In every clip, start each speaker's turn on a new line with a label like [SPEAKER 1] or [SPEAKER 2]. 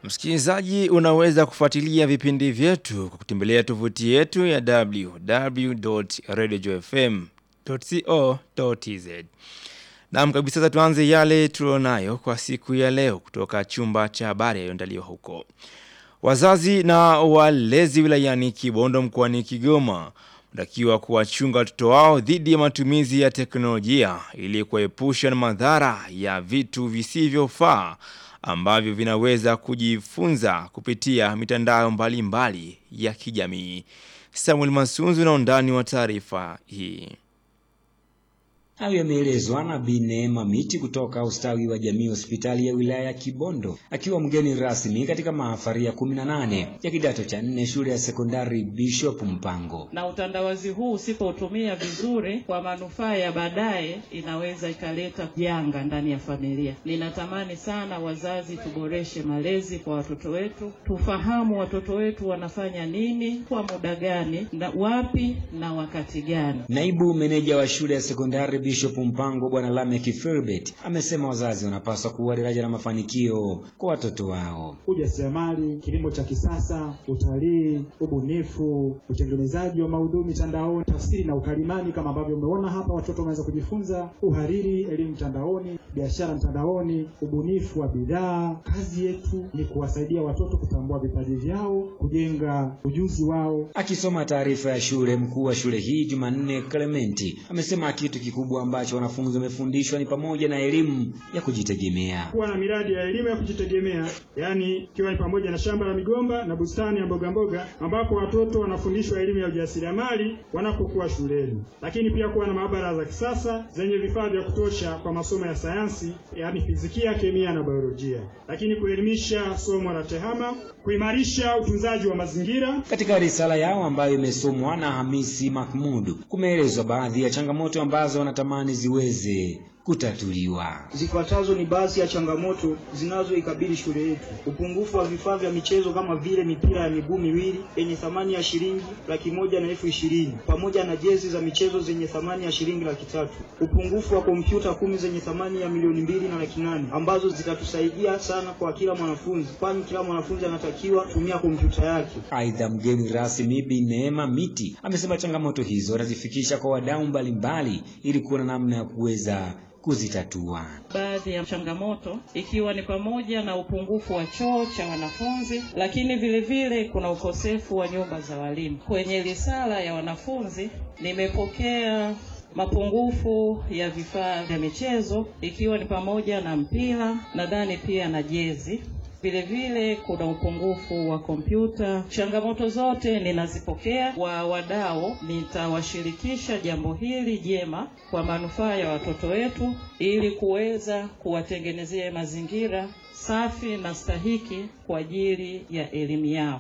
[SPEAKER 1] Msikilizaji, unaweza kufuatilia vipindi vyetu kwa kutembelea tovuti yetu ya www.radiojfm.co.tz. Naam kabisa, sasa tuanze yale tulionayo kwa siku ya leo kutoka chumba cha habari yaliyoandaliwa huko. Wazazi na walezi wilayani Kibondo mkoani Kigoma wanatakiwa kuwachunga watoto wao dhidi ya matumizi ya teknolojia ili kuepusha na madhara ya vitu visivyofaa ambavyo vinaweza kujifunza kupitia mitandao mbalimbali mbali ya kijamii. Samuel Masunzu na undani wa taarifa hii.
[SPEAKER 2] Hayo yameelezwa na Bi Neema Miti kutoka ustawi wa jamii hospitali ya wilaya ya Kibondo akiwa mgeni rasmi katika mahafari ya 18 ya kidato cha nne shule ya sekondari Bishop Mpango.
[SPEAKER 3] Na utandawazi huu usipotumia vizuri kwa manufaa ya baadaye, inaweza ikaleta janga ndani ya familia. Ninatamani sana wazazi tuboreshe malezi kwa watoto wetu, tufahamu watoto wetu wanafanya nini kwa muda gani na wapi na wakati gani.
[SPEAKER 2] Naibu meneja wa shule ya sekondari Bishop Mpango Bwana Lamek Filbert amesema wazazi wanapaswa kuwa daraja la mafanikio kwa watoto wao.
[SPEAKER 4] Ujasiriamali, kilimo cha kisasa, utalii, ubunifu, utengenezaji wa maudhui mitandaoni, tafsiri na ukalimani, kama ambavyo umeona hapa watoto wameweza kujifunza, uhariri, elimu mtandaoni, biashara mtandaoni, ubunifu wa bidhaa. Kazi yetu ni kuwasaidia watoto kutambua vipaji vyao, kujenga ujuzi wao.
[SPEAKER 2] Akisoma taarifa ya shule, mkuu wa shule hii Jumanne Clementi amesema kitu kikubwa ambacho wanafunzi wamefundishwa ni pamoja na elimu ya kujitegemea.
[SPEAKER 5] Kuwa na miradi ya elimu ya kujitegemea, yaani ikiwa ni pamoja na shamba la migomba na bustani ya mboga mboga, ambapo watoto wanafundishwa elimu ya ujasiriamali wanapokuwa shuleni, lakini pia kuwa na maabara za kisasa zenye vifaa vya kutosha kwa masomo ya sayansi, yaani fizikia, kemia na biolojia, lakini kuelimisha somo la tehama, kuimarisha utunzaji wa mazingira.
[SPEAKER 2] Katika risala yao ambayo imesomwa na Hamisi Mahmud, kumeelezwa baadhi ya changamoto ambazo wanatamani ziweze kutatuliwa.
[SPEAKER 6] Zifuatazo ni baadhi ya changamoto zinazoikabili shule yetu: upungufu wa vifaa vya michezo kama vile mipira ya miguu miwili yenye thamani ya shilingi laki moja na elfu ishirini pamoja na jezi za michezo zenye thamani ya shilingi laki tatu. Upungufu wa kompyuta kumi zenye thamani ya milioni mbili na laki nane ambazo zitatusaidia sana kwa kila mwanafunzi, kwani kila mwanafunzi anatakiwa kutumia kompyuta yake.
[SPEAKER 2] Aidha, mgeni rasmi Bi Neema Miti amesema changamoto hizo atazifikisha kwa wadau mbalimbali ili kuona namna ya kuweza kuzitatua.
[SPEAKER 3] Baadhi ya changamoto ikiwa ni pamoja na upungufu wa choo cha wanafunzi, lakini vile vile kuna ukosefu wa nyumba za walimu. Kwenye risala ya wanafunzi nimepokea mapungufu ya vifaa vya michezo ikiwa ni pamoja na mpira, nadhani pia na jezi vile vile kuna upungufu wa kompyuta. Changamoto zote ninazipokea wa wadau, nitawashirikisha jambo hili jema kwa manufaa ya watoto wetu ili kuweza kuwatengenezea mazingira safi na stahiki kwa ajili ya elimu yao.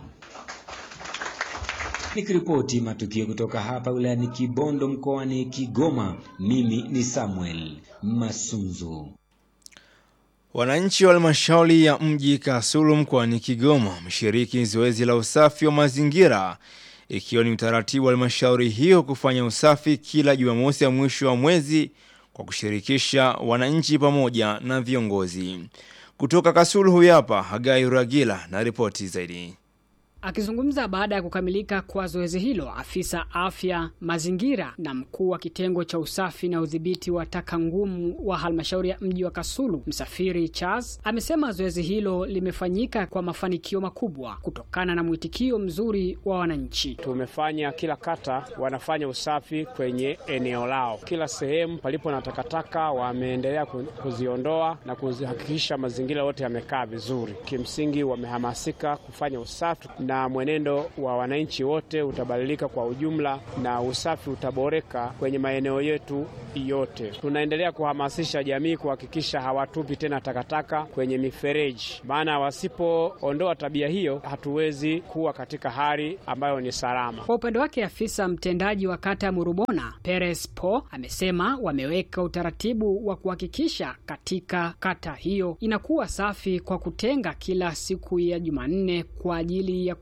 [SPEAKER 2] Nikiripoti matukio kutoka hapa wilayani Kibondo mkoani Kigoma, mimi ni Samuel Masunzu.
[SPEAKER 1] Wananchi wa halmashauri ya mji Kasulu mkoani Kigoma wameshiriki zoezi la usafi wa mazingira ikiwa ni utaratibu wa halmashauri hiyo kufanya usafi kila Jumamosi ya mwisho wa mwezi kwa kushirikisha wananchi pamoja na viongozi. Kutoka Kasulu huyu hapa Hagai Ragila na ripoti zaidi.
[SPEAKER 7] Akizungumza baada ya kukamilika kwa zoezi hilo, afisa afya mazingira na mkuu wa kitengo cha usafi na udhibiti wa taka ngumu wa halmashauri ya mji wa Kasulu, Msafiri Charles, amesema zoezi hilo limefanyika kwa mafanikio makubwa kutokana na mwitikio mzuri wa wananchi.
[SPEAKER 8] Tumefanya kila kata wanafanya usafi kwenye eneo lao, kila sehemu palipo na takataka wameendelea kuziondoa na kuzihakikisha mazingira yote yamekaa vizuri. Kimsingi wamehamasika kufanya usafi na mwenendo wa wananchi wote utabadilika kwa ujumla na usafi utaboreka kwenye maeneo yetu yote. Tunaendelea kuhamasisha jamii kuhakikisha hawatupi tena takataka kwenye mifereji, maana wasipoondoa tabia hiyo hatuwezi kuwa katika hali ambayo ni salama.
[SPEAKER 7] Kwa upande wake, afisa mtendaji wa kata ya Murubona Peres Po amesema wameweka utaratibu wa kuhakikisha katika kata hiyo inakuwa safi kwa kutenga kila siku ya Jumanne kwa ajili ya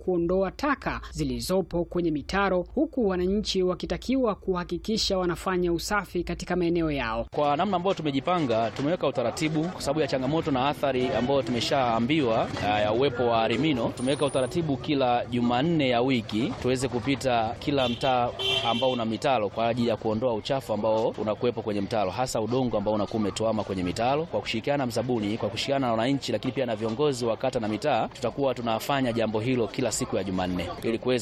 [SPEAKER 7] kuondoa taka zilizopo kwenye mitaro, huku wananchi wakitakiwa kuhakikisha wanafanya usafi katika maeneo yao.
[SPEAKER 9] Kwa namna ambayo tumejipanga, tumeweka utaratibu kwa sababu ya changamoto na athari ambayo tumeshaambiwa ya uwepo wa arimino. Tumeweka utaratibu kila Jumanne ya wiki tuweze kupita kila mtaa ambao una mitaro kwa ajili ya kuondoa uchafu ambao unakuwepo kwenye mtaro, hasa udongo ambao unakuwa umetuama kwenye mitaro. Kwa kushirikiana na mzabuni, kwa kushirikiana na wananchi, lakini pia na viongozi wa kata na mitaa, tutakuwa tunafanya jambo hilo kila siku ya Jumanne ili kuweza